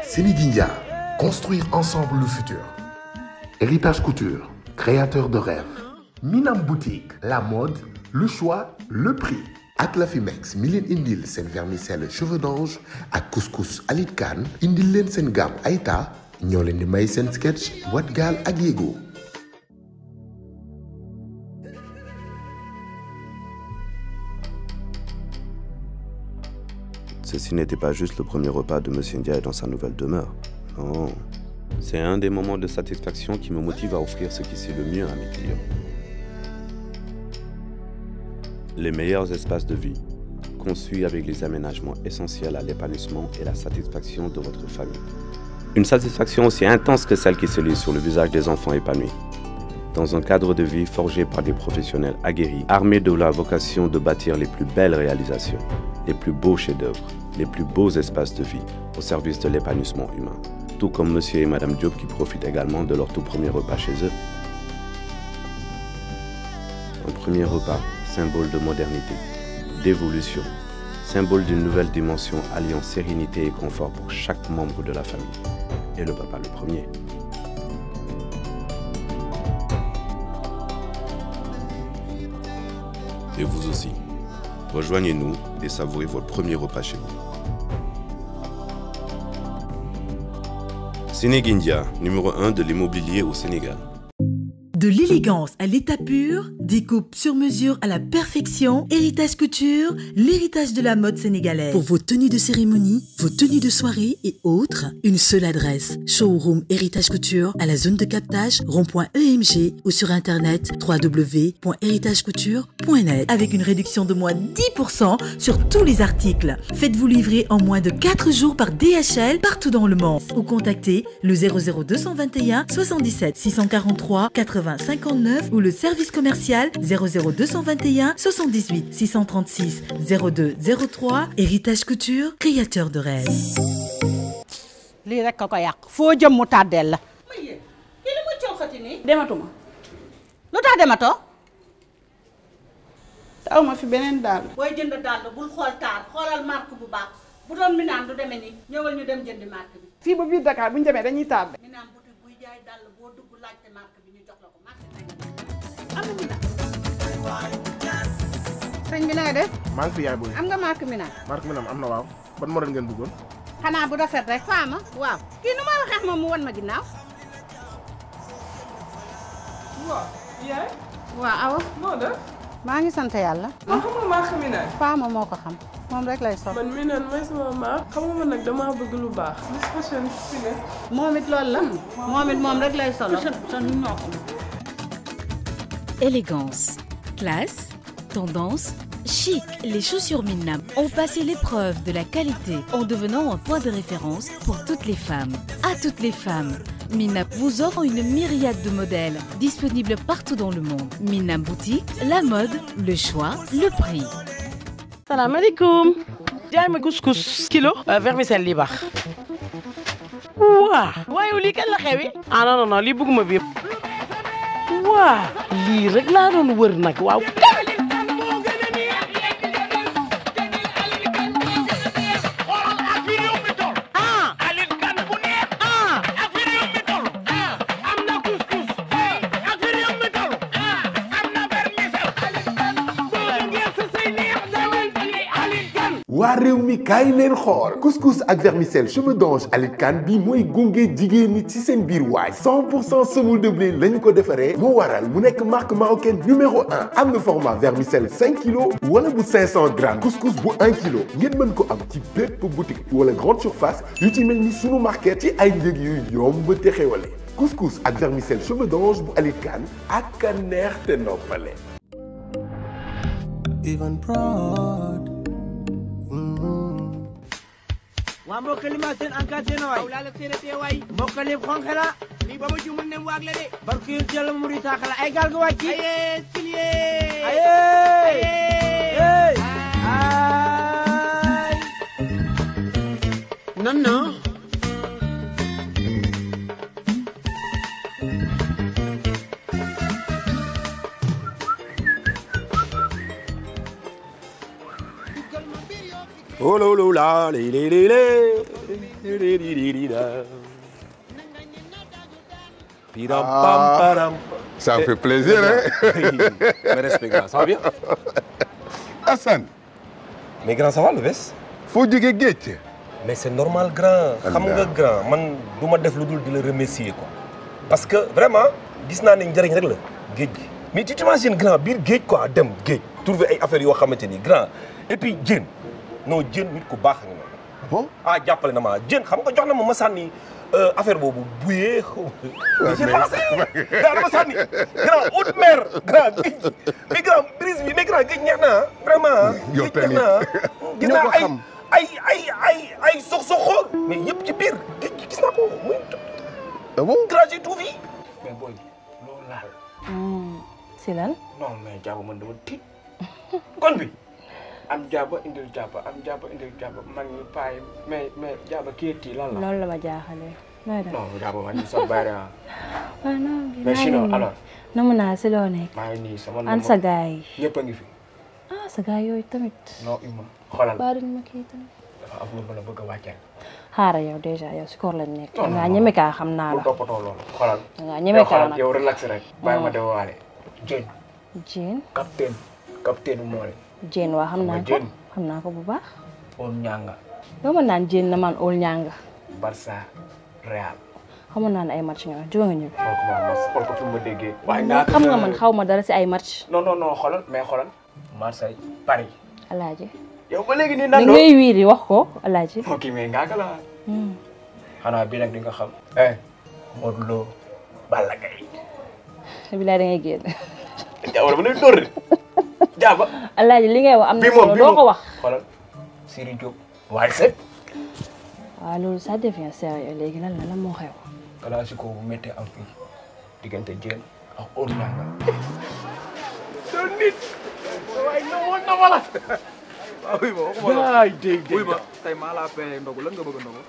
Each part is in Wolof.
Sénéguindia, construire ensemble le futur. Héritage Couture, créateur de rêves. Minam Boutique, la mode, le choix, le prix. ak Lafimex mi leen indil seen vermicelle cheveux d'ange ak couscous Alit Khan indil leen seen gamme Aïta ñoo leen di may seen sketch wat gaal ak yéego. Ceci n'était pas juste le premier repas de Monsieur Ndiaye dans sa nouvelle demeure. Non. C'est un des moments de satisfaction qui me motive à offrir ce qui c'est le mieux à mes clients. Les meilleurs espaces de vie, conçus avec les aménagements essentiels à l'épanouissement et la satisfaction de votre famille. Une satisfaction aussi intense que celle qui se lit sur le visage des enfants épanouis. Dans un cadre de vie forgé par des professionnels aguerris, armés de la vocation de bâtir les plus belles réalisations, les plus beaux chefs-d'œuvre, les plus beaux espaces de vie au service de l'épanouissement humain. Tout comme monsieur et madame Diop qui profitent également de leur tout premier repas chez eux. Un premier repas, symbole de modernité, d'évolution, symbole d'une nouvelle dimension alliant sérénité et confort pour chaque membre de la famille. Et le papa le premier. Et vous aussi. Rejoignez-nous et savourez votre premier repas chez vous. Sénéguindia, numéro 1 de l'immobilier au Sénégal. De l'élégance à l'état pur, découpe sur mesure à la perfection, Héritage Couture, l'héritage de la mode sénégalaise. Pour vos tenues de cérémonie, vos tenues de soirée et autres, une seule adresse. Showroom Héritage Couture à la zone de captage rond.emg ou sur internet www.héritagecouture.net avec une réduction de moins 10% sur tous les articles. Faites-vous livrer en moins de 4 jours par DHL partout dans le monde ou contactez le 00221 77 643 80 59 ou le service commercial 00221 78 636 02 03 Héritage Couture, créateur de rêves. lii rek a ko yàq foo jëm mu tàddeel la. ma yéen kii li muy coxati nii. dematuma lu tax dematoo. taw ma fi beneen daal. booy jënd dàll bul xool taar xoolal marque bu baax bu doon mi naan du demee nii ñëwal ñu dem jëndi marque bi. fii ba biir Dakar bu ñu demee dañuy tardé. mi naan boutique buy jaay dàll boo dugg laajte marque bi ñu jox la ko marque bi am na mi naan. sëñ bi na nga def maa ngi fi yaay booy am nga marque mi naan marque mi nam am na waaw ban modèle ngeen bëggoon xanaa bu rafet rek faama waaw kii nu may waxee moom mu wan ma ginnaaw. waaw yaay waaw awa noo def maa ngi sant yàlla. man xam nga maa xam ne faama moo ko xam moom rek lay sol. man mi naan mooy sama maa xam nga man nag damaa bëgg lu baax Miss Fashion fi ne moom it loolu la. moom it moom rek lay sol. Élégance, classe, tendance, chic, les chaussures Minnam ont passé l'épreuve de la qualité en devenant un point de référence pour toutes les femmes. À toutes les femmes, Minnam vous offre une myriade de modèles disponibles partout dans le monde. Minnam Boutique, la mode, le choix, le prix. salaamaaleykum jaay ma couscous kilo vermicelle li baax waa waaye lii kañ la xewi ah non non non lii bëgguma bi waa lii rek laa doon wër nag waaw waa réew mi kaay leen xool couscous ak vermicelle cheveux d'ange Alit Khan bi mooy gunge jigéen ñi ci seen biir waay 100 pour cent semoule de blé la ñu ko defaree moo waral mu nekk marque marocaine numéro 1 am na format vermicelle 5 kilos wala bu 500 grammes couscous bu 1 kilo ngeen mën ko am ci bépp boutique wala grande surface yu ci mel ni sunu market ci ay njëg yu yomb te xewale couscous ak vermicelle cheveux d'ange bu Alit Khan ak a neex te noppale. even proud. waa mbokk li ma seen ANCAR seen waay laa la seen tee waay mbokk li xonq la lii ba ma ci mun ne waag la de barke yéen yàlla mu ri taax la ay gaal ga wàcc aye silie aye aye ay non non Oh là là là, li li li li, li li li li la. Piram pam Ah. param. Ça Eh, fait plaisir, hein Mes respects, grand. Ça va bien Assane. Mais grand, ça va le veste foo jógee géej. mais c'est normal grand xam nga grand man du ma def lu dul di la remercier quoi parce que vraiment gis naa ne njëriñ rek la géej gi mais tu t'imagines grand biir géej quoi dem géej trouver ay affaires yoo xamante ni grand et puis jën non jën nit ku baax nga noonu bon ah jàppale na ma jën xam nga jox na ma ma sànni euh, affaire boobu buyee mais j'ai passé grand dama sànni grand haute mer grand géej gi mais grand brise bi mais grand géej neex na ah vraiment ah yow géej neex tamit na ah gis ñoo naa ko ay xam. ay ay ay ay sox soxoor mais yëpp ci biir géej gi gis naa ko muy ah bon grand j'ai tout vu mais booy loolu laal si lan non mais jaaba man dama tiit kon bi am jaaba indil jaaba am jaaba indil jaaba mag ñi paay mais mais jaaba kii tii lan la loolu la ma jaaxalee nooy def non jaaba man ñu sa bari ah waaw non mais sinon alors namu naa si loo nekk maa ngi nii sama an sa gaay yi ñëpp a ngi fi ah sa gaay yooyu tamit non ima xoolal baa duñ ma kii tamit dafa am lu ma la bëgg a wàcceel xaaral yow dèjà yow si koor lañ nekk Non, non, dangaa non. ñeme kaa xam naa bu la toppatoo loolu xoolal dangaa ñeme yow kaa xoolal nag yow relax rek bàyyi ma Mm. de waale jën Jeen capitaine capitaine moole Jeen waa xam naa ko Jeen. xam naa ko bu baax on ñanga doo ma naan Jeen na man óol ñanga Barça Real xamoon naa ne ay match nga jóge nga ñëw xool ko ma mas xool ko fi ma déggee waaye man xam nga man xaw ma dara si ay match non non non xoolal mais xoolal Marseille Paris alaaji yow ba léegi nii li nan ngay wiiri wax ko alaaji ok mais ngaa la Hmm. xanaa bii nag di nga xam eh Modou Lo Balla Gaye bilaay da ngay génn jaaba dama lay dóor de jaaba alaaji li ngay wax am na bii moom solo bii doo ko moom wax xoolal Siri Diop waaye set waaw loolu ça devient sérieux léegi lan la lan moo xew classico bu méttee am fii diggante Diène ak Old Nianga doon nit waaye na woon na wala waaw oui ma waxuma la Yaay dégg dégg. oui ma tey maa laa payé ndogu lan nga bëgg a ndogu.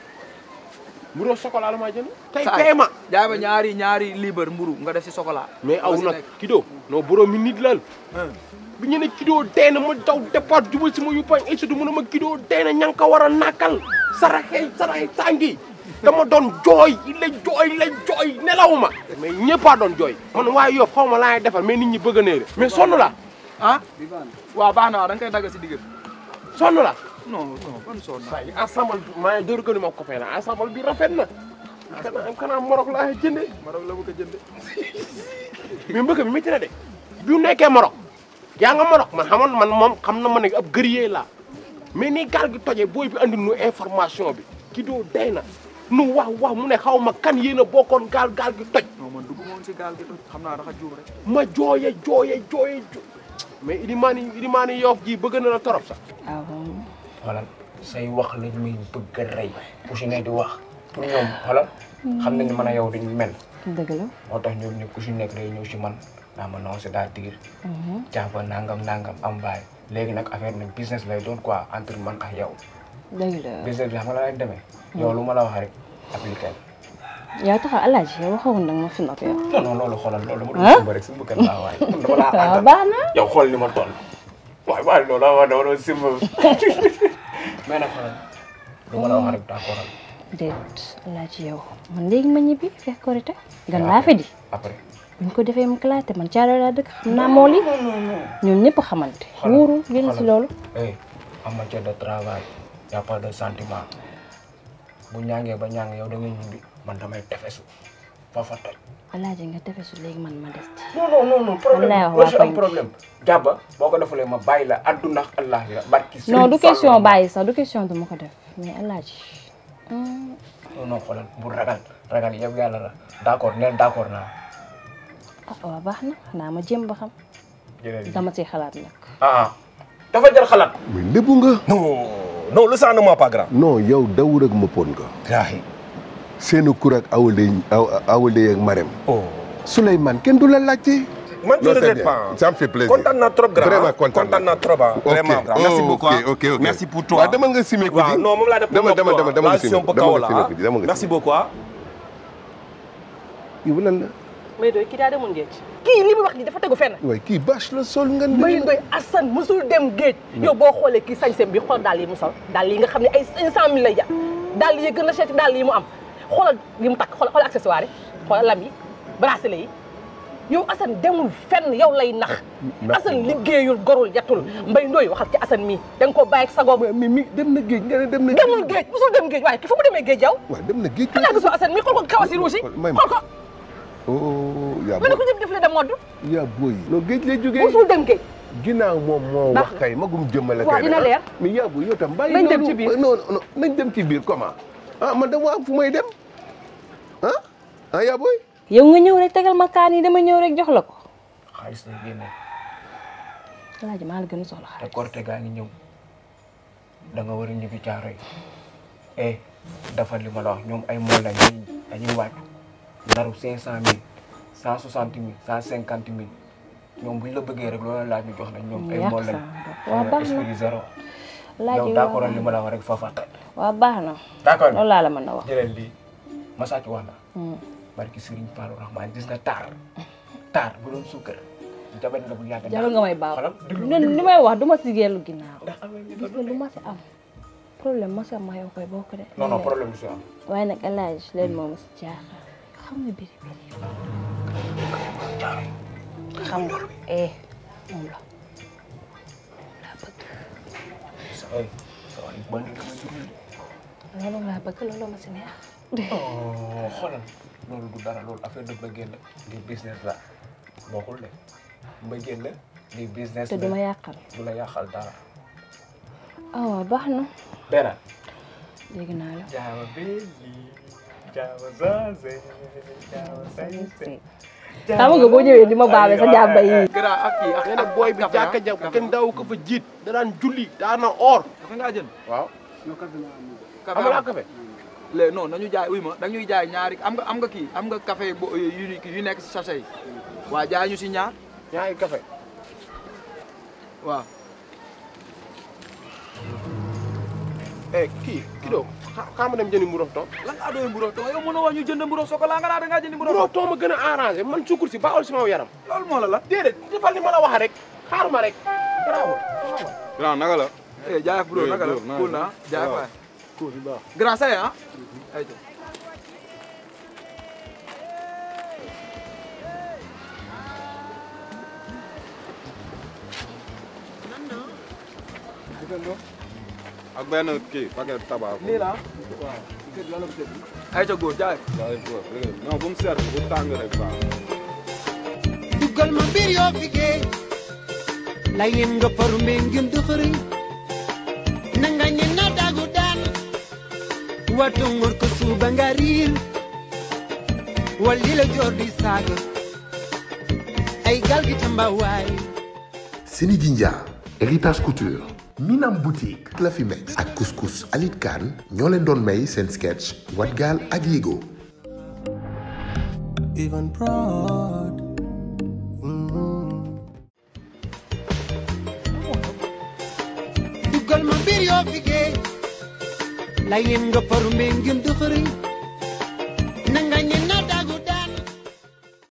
mburu chocolat la maa jënd tey Saay, pee ma jaay ma ñaari ñaari libre mburu nga def si chocolat. mais aw Loo si nag nekk. kido non borom mi nit lal bi ñu ne kido dee na ma daw départ jubal si ma yuppañ ay sudu mu ne ma kido dee na ña nga ko war a nàkkal saraxee saraxee sàngi dama doon jooy la jooy la jooy nelawuma mais ñëppaa doon jooy man waaye yow xaw ma laay defal mais nit ñi bëgg a néere mais sonn la ah waaw baax na waaw da nga koy dagg si digg bi. sonn la non non ban sonn naa. say ensemble bi maa ngi door gënu ma copain la ensemble bi rafet na kanaa kanaa Maroc laa jënde Maroc la bëgg a jënd. mais mbëkk bi métti na de bi mu nekkee Maroc yaa nga Maroc man xamoon man moom xam na ma ne ab guerrier laa mais ni gaal gi tojee booy bi andi nu information bi ki doo day na nu wax wax mu ne xaw ma kan yéen a bokkoon gaal gaal gi toj non man dugg woon si gaal gi toj xam naa dafa juum rek. ma jooye jooye jooye jo mais Ilimani Ilimani Yoff ji bëgg na la torop sax ah bon xoolal say wax lañ muy bëgg a rey ku si ne di wax pour ñoom xoolal xam nañ ne man a yow dañu mel dëgg la moo tax ñoom ñëpp ku si nekk day ñëw si man naa ma non c'est-à-dire jàpp nangam nangam am baay léegi nag affaire nag business lay doon quoi entre man ak yow dëgg la business bi xam nga la lay demee yow lu ma la wax rek appliqué yow taxaw alaaji yow waxoon nag ma fi nopp yow non non loolu xoolal loolu dama ah doon simba rek simba kan laa waaye man dama laa waaw àndal baax na yow xool ni ma toll waaye waaye loolu la wax dama doon simba mais nag xoolal lu ma la wax rek d'accord al déet alaaji yow man léegi ma ñibbi fekk korite gan laa fi di après buñ ko defee mu kalaate man caaro laa dëkk xam naa moo li ñoom ñëpp xamante wóoru génn si loolu eh en matière de travail y a pas de sentiment bu ñaangee ba ñaang yow da ngay ñibbi man damay tefesu fa fa toj alaaji nga defesu léegi man ma des ci non non non non problème Wallaay wax warul waa am koñ problème jàbba boo ko defulee ma bàyyi la adduna ak allah la barki non du Serigne question Fallou. bàyyi sax du question du ma ko def mais alaaji hum, non non xoolal bu ragal ragal yow yàlla la d'accord neel d'accord naa ah waaw baax na xanaa ma jéem ba xam jërëjëf dama ciy xalaat nag ah dafa jar xalaat mais lébu nga non non le sang ne ment pas grand non yow dawur ak mëppoon nga gaahi seeni kur ak awale awale ak marem oh Souleymane kenn du la laajte man je Non, ne c'est regrette bien. pas ça me fait plaisir kontaan naa trop grand Vraiment kontaan kontaan naa trop ah Ok. vraiment grand merci Oh, beaucoup ok, ah. ok, ok. merci pour toi waaw demal nga simé ko waaw ji non moom laa def demal demal demal demal nga simé station ba demal kaw nga la simé ah ko ji demal nga merci beaucoup ah yow lan la may doy kii daa demoon géej. kii li muy wax nii dafa tegu fenn waaye kii bâche la sol nga Mbaye Ndoye Assane musul dem géej yow boo xoolee kii sañseem bi xool daal yi mu sol daal yi nga xam ne ay cinq cent mille lay jar daal yi gën a seeti daal yi mu am xoolal li mu takk xoolal xoolal accessoire yi xoolal lam yi bracelet yi yow Assane demul fenn yow lay nax Assane liggéeyul gorul yettul Mbaye Ndoye waxal ci Assane mii da nga koo bàyyi ak sagoom mi mi dem na géej nga ne dem na demul géej musul dem géej waaye ki fu mu demee géej yow waaw dem na géej xanaa gisoo Assane mii xool ko kawas yi rouge yi may xool ko oh yaa mel ni ko jëm def le de mode yaa booy non géej lay jógee musul dem géej ginnaaw moom moo Baax wax kay magum jëmmale waaw kay dina nag, leer. ah. mais yaa booy yow tam bàyyi Nañ dem loolu. ci biir. non non nañ dem ci biir comment ah man dama am fu may dem ah ah yaa booy yow nga ñëw rek tegal ma kaan yi dama ñëw rek jox la ko xaalis lay génne alaaji maa la gën a soxla te korte gaa ngi ñëw da nga war a ñibbi caaro yi eh dafa li ma la wax ñoom ay mool lañ dañuy dañuy wàcc naru cinq cent mille cent soixante mille cent cinquante mille ñoom buñ la bëggee rek loolu laaj ñu jox nañ ñoom ay Yàq mool lañ sa waa xam nga baax na. esprit zéro Alaaji yow d'accord li ma la wax rek foofa waa baax na d'accord loolu laa la mën a wax jëlal lii ma sàcc wax la barki Serigne Fallou Rahman gis nga taar taar bu doon suukar jabar la bu yàgg jarul nga may baax xoolal déglu ñun li may wax du ma si geelu ginnaaw gis nga lu ma si am problème ma si am ma yow koy bokk de non non problème du si am waaye nag alaaji leen moom si jaaxal xam nga biri biri xam nga eh moom la ay sa waay bandi la ma jurul loolu laa bëgg loolu ma si neex oh xoolal loolu du dara loolu affaire de bëggeel la lii business la bokkul de bëggeel la lii business te la du ma yàqal du la yàqal dara ah waaw baax na benn dégg naa la jaawa belli jaawa zaze jaawa sañse xam nga boo ñëwee di ma baabee sa jàmba yi gara ak kii ak ak booy bi jàkka ja kenn daaw ko fa jiit da daan julli daana or dafa ngaa jënd waaw yow café am nga café léegi non nañu jaay uy ma dañuy jaay ñaari am nga am nga kii am nga café bo yu yu nekk si sachet yi waa jaay ñu si ñaar ñaari café waaw eh kii kii doo xaama dem jëndi mburu toog lan laa doon mburu toog yow mënoo wax ñu jënd mburu chocolat nga naa da ngaa jënd mburu mburu toog ma gën a arrangé man sukkur si baaxul si ma yaram loolu moo la la déedéet defal ni ma la wax rek xaaruma rek garaawul grand naka la eh jaay ak bro naka la cool na jaay ak waay cool bu baax grand say ah ay ak benn kii paquet tabac. lii la waaw ay ca góor jaay jaay góor non bu mu seet bu tàng rek baax duggal ma mbir yoo fi géej lay leen nga paru mbee ngim dëxëriñ na nga ñe na dagu daan wato ngor ko suuba nga riir walli la joor di saaga ay gal gi tamba waay Seni Jinja héritage couture Minam boutique Clafimex ak couscous Alit Khan ñoo leen doon may seen sketch Wat Gaal ak Yego even proud. duggal ma mbir yoo fi géej lay leen nga paru mbee ngim dëxëriñ na nga ñe na